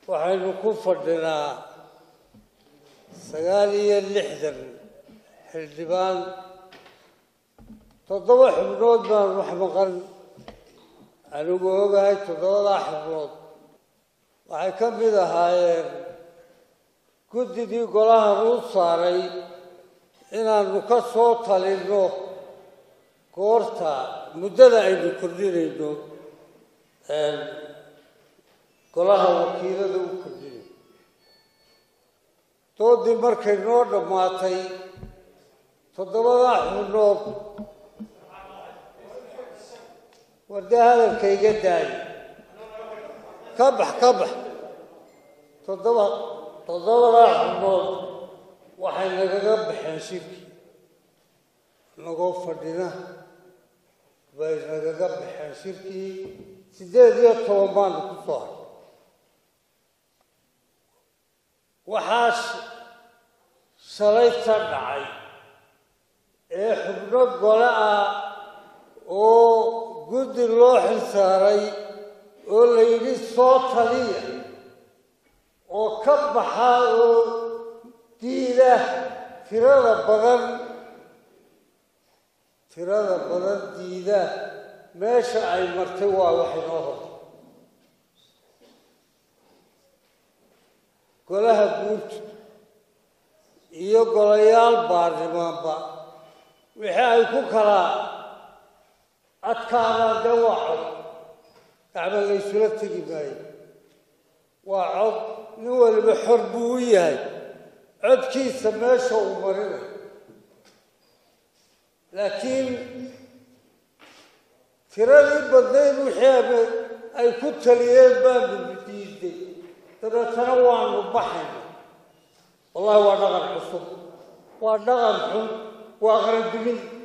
waxaynu ku fadhinaa sagaal iyo lixdan xildhibaan toddoba xubnood baan wax maqan anigu ogahay toddobadaa xubnood waxay ka mid ahaayeen guddidii golahan uu saaray inaanu ka soo talinno goorta muddada aynu kordhinayno golaha wakiilada u kordhinay doodii markay noo dhammaatay toddobadaa xubnood war dee hadalka iga daayo ka bax ka bax toddoba toddobadaa xubnood waxay nagaga baxeen shirkii nagoo fadhina bay nagaga baxeen shirkii siddeed iyo toban baanu ku soo haray waxaas shalayta dhacay ee xubno gole ah oo guddi loo xilsaaray oo la yidhi soo taliya oo ka baxa oo diida tirada badan tirada badan diida meesha ay martay waa wax inoo hortay golaha guud iyo golayaal baarlamaanba wixii ay ku kala adkaadaan dee waa cod gacma laysula tegi maayo waa cod nin waliba xor buu u yahay codkiisa meesha uu marinayo laakiin tiradii badnayd wixii ay ku taliyeen baanu diiday dabeetana waanu baxayna wallahi waa dhaqan cusub waa dhaqan xun waa qarandumin